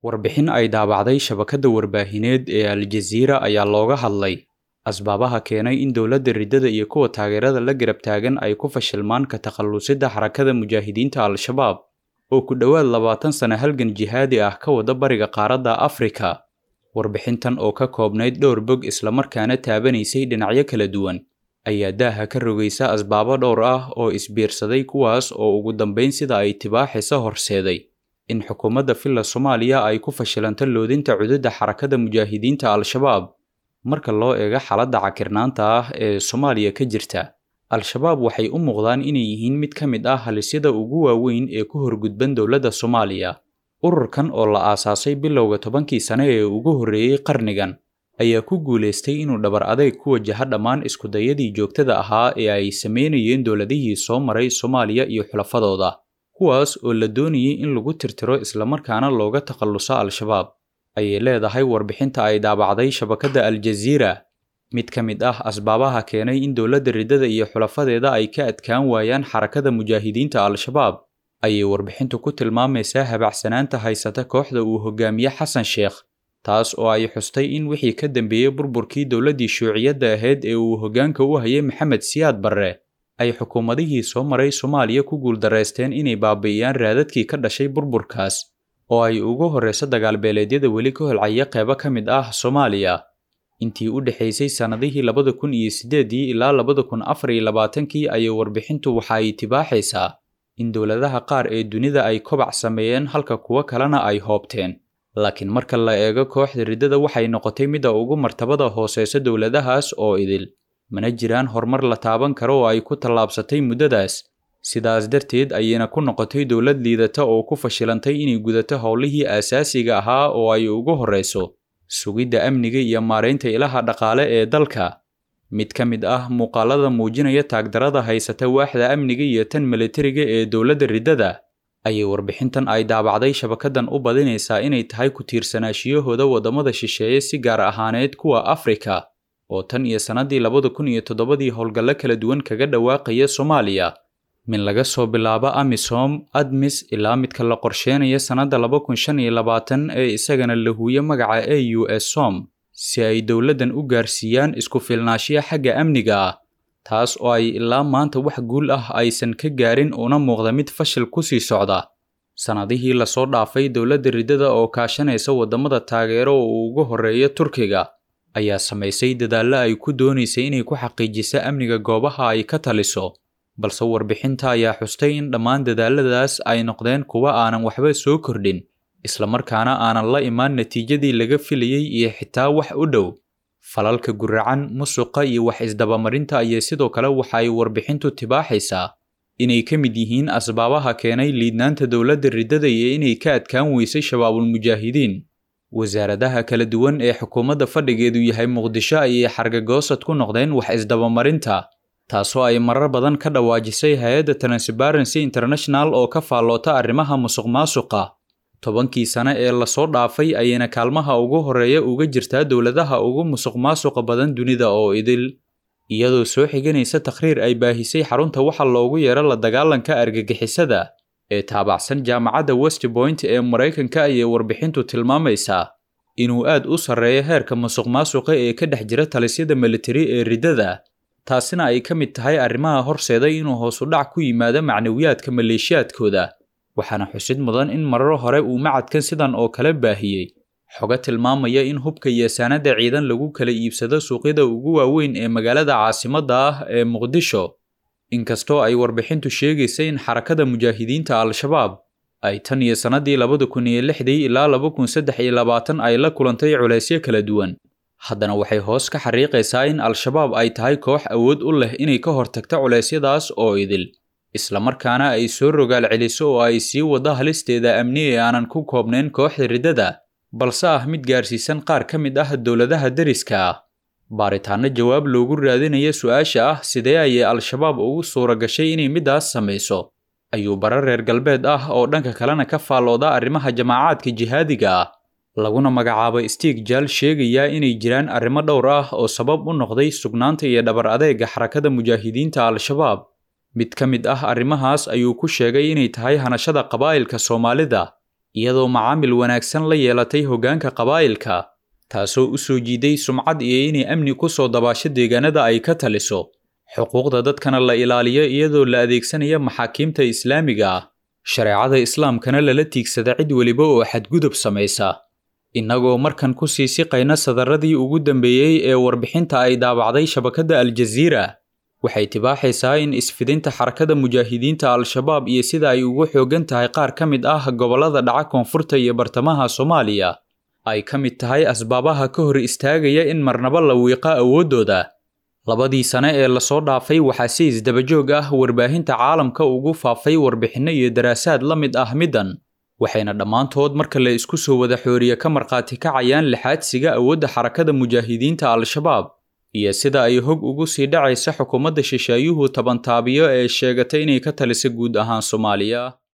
warbixin ay daabacday shabakadda warbaahineed ee aljaziira ayaa looga hadlay asbaabaha keenay in dowladda riddada iyo kuwa taageerada la garab taagan ay ku fashilmaan ka takhallusidda xarakada mujaahidiinta al-shabaab oo ku dhowaad labaatan sano halgan jihaadi ah ka wada bariga qaaradda afrika warbixintan oo ka koobnayd dhowr bog islamarkaana taabanaysay dhinacyo kala duwan ayaa daaha ka rogaysa asbaabo dhowr ah oo isbiirsaday kuwaas oo ugu dambayn sida ay tibaaxisa horseeday in xukuumadda filla soomaaliya ay ku fashilanto loodinta cududda xarakada mujaahidiinta al-shabaab marka loo eego xaaladda cakirnaanta ah ee soomaaliya ka jirta al-shabaab waxay u muuqdaan inay yihiin mid ka mid ah halisyada ugu waaweyn ee ku horgudban dowladda soomaaliya ururkan oo la aasaasay bilowga tobankii sane ee ugu horreeyey qarnigan ayaa ku guulaystay inuu dhabar adeyg ku wajaha dhammaan iskudayadii joogtada ahaa ee ay sameynayeen dowladihii soo maray soomaaliya iyo xulafadooda kuwaas oo la doonayay in lagu tirtiro islamarkaana looga takhalluso al-shabaab ayay leedahay warbixinta ay daabacday shabakadda aljaziira mid ka mid ah asbaabaha keenay in dowladda riddada iyo xulafadeeda ay ka adkaan waayaan xarakada mujaahidiinta al-shabaab ayay warbixintu ku tilmaamaysaa habacsanaanta haysata kooxda uu hogaamiye xasan sheekh taas oo ay xustay in wixii ka dambeeyey burburkii dowladdii shuuciyadda ahayd ee uu hoggaanka u hayay maxamed siyaad barre ay xukuumadihii soo maray soomaaliya ku guuldarraysteen inay baabi'iyaan raadadkii ka dhashay burburkaas oo ay ugu horrayso dagaalbeeleedyada weli ka holcaya qeybo ka mid ah soomaaliya intii u dhexaysay sannadihii labada kun iyo siddeedii ilaa labada kun afar iyo labaatankii ayay warbixintu waxa ay tibaaxaysaa in dowladaha qaar ee dunida ay kobac sameeyeen halka kuwo kalena ay hoobteen laakiin marka la eego kooxda riddada waxay noqotay midda ugu martabada hooseysa dowladahaas oo idil mana jiraan horumar la taaban karo oo ay ku tallaabsatay muddadaas sidaas darteed ayayna ku noqotay dowlad liidata oo ku fashilantay inay gudato howlihii aasaasiga ahaa oo ay ugu horreyso sugidda amniga iyo maaraynta ilaha dhaqaale ee dalka mid ka mid ah muuqaalada muujinaya taagdarada haysata waaxda amniga iyo tan militariga ee dowladda riddada ayay warbixintan ay daabacday shabakadan u badinaysaa inay tahay ku tiirsanaashiyahooda waddamada shisheeye si gaar ahaaneed kuwa afrika oo tan iyo sannadii labada kun iyo toddobadii howlgallo kala duwan kaga dhawaaqaya soomaaliya min laga soo bilaabo amisom admis ilaa midka la qorsheenaya sannadda laba kun shan iyo labaatan ee isagana la huuye magaca e u s som si ay dowladdan u gaarsiiyaan isku filnaashiya xagga amniga ah taas oo ay ilaa maanta wax guul ah aysan ka gaarin una muuqda mid fashil ku sii socda sannadihii lasoo dhaafay dowladda riddada oo kaashanaysa waddamada taageero oo uu ugu horreeya turkiga ayaa samaysay dadaallo ay ku doonaysay inay ku xaqiijiso amniga goobaha ay ka taliso balse warbixinta ayaa xustay in dhammaan dadaaladaas ay noqdeen kuwa aanan waxba soo kordhin islamarkaana aanan la imaan natiijadii laga filayey iyo xitaa wax u dhow falalka guracan musuqa iyo wax isdabamarinta ayay sidoo kale waxa ay warbixintu tibaaxaysaa inay ka mid yihiin asbaabaha keenay liidnaanta dowladda riddada iyo inay ka adkaan weysay shabaabulmujaahidiin wasaaradaha kala duwan ee xukuumadda fadhigeedu yahay muqdisho ayay xargagoosad ku noqdeen wax isdabamarinta taasoo ay marar badan ka dhawaajisay hay-adda transparency international oo ka faalloota arrimaha musuqmaasuqa tobankii sane ee lasoo dhaafay ayayna kaalmaha ugu horreeya uga jirtaa dowladaha ugu musuqmaasuqa badan dunida oo idil iyadoo soo xiganaysa takhriir ay baahisay xarunta waxa loogu yeero la dagaalanka argagixisada ee taabacsan jaamacadda west point ee maraykanka ayay warbixintu tilmaamaysaa inuu aad u sarreeyo heerka musuqmaasuqa ee ka dhex jira talisyada militari ee riddada taasina ay ka mid tahay arrimaha horseeday inuu hoos u dhac ku yimaado macnawiyaadka maleeshiyaadkooda waxaana xusid mudan in marar hore uu macadkan sidan oo kale baahiyey xogo tilmaamaya in hubka iyo saanada ciidan lagu kala iibsado suuqyada ugu waaweyn ee magaalada caasimadda ah ee muqdisho inkastoo ay warbixintu sheegaysa in xarakada mujaahidiinta al-shabaab ay tan iyo sannadii labada kun iyo lixdii ilaa laba kun saddex iyo labaatan ay la kulantay culaysyo kala duwan haddana waxay hoos ka xariiqaysaa in al-shabaab ay tahay koox awood u leh inay ka hortagto culeysyadaas oo idil islamarkaana ay soo rogaal celiso oo ay sii waddo halisteeda amni ee aanan ku koobnayn kooxda riddada balse ah mid gaarsiisan qaar ka mid ah dowladaha deriska ah baaritaanno jawaab loogu raadinaya su-aasha ah sidee ayay al-shabaab ugu suura gashay inay middaas samayso ayuu bara reer galbeed ah oo dhanka kalena ka faallooda arrimaha jamaacaadka jihaadiga ah laguna magacaabo stiig jaal sheegayaa inay jiraan arrimo dhowr ah oo sabab u noqday sugnaanta iyo dhabar adeega xarakada mujaahidiinta al-shabaab mid ka mid ah arrimahaas ayuu ku sheegay inay tahay hanashada qabaa'ilka soomaalida iyadoo macaamil wanaagsan la yeelatay hoggaanka qabaa'ilka taasoo u soo jiiday sumcad iyo inay amni ku soo dabaasho deegaanada ay ka taliso xuquuqda dadkana la ilaaliyo iyadoo la adeegsanaya maxaakiimta islaamiga ah shareecada islaamkana lala tiigsada cid weliba oo xadgudub samaysa innagoo markan ku sii siqayna sadaradii ugu dambeeyey ee warbixinta ay daabacday shabakadda aljaziira waxay tibaaxaysaa in isfidinta xarakada mujaahidiinta al-shabaab iyo sida ay ugu xooggan tahay qaar ka mid ah gobollada dhaca koonfurta iyo bartamaha soomaaliya ay ka mid tahay asbaabaha ka hor istaagaya in marnaba la wiiqa awooddooda labadii sane ee lasoo dhaafay waxaa si isdabajoog ah warbaahinta caalamka ugu faafay warbixinno iyo daraasaad la mid ah middan waxayna dhammaantood marka la isku soo wada xooriye ka markhaati kacayaan lixaadsiga awoodda xarakada mujaahidiinta al-shabaab iyo sida ay hog ugu sii dhacaysa xukuumadda shisheeyuhu tabantaabiyo ee sheegatay inay ka talisa guud ahaan soomaaliya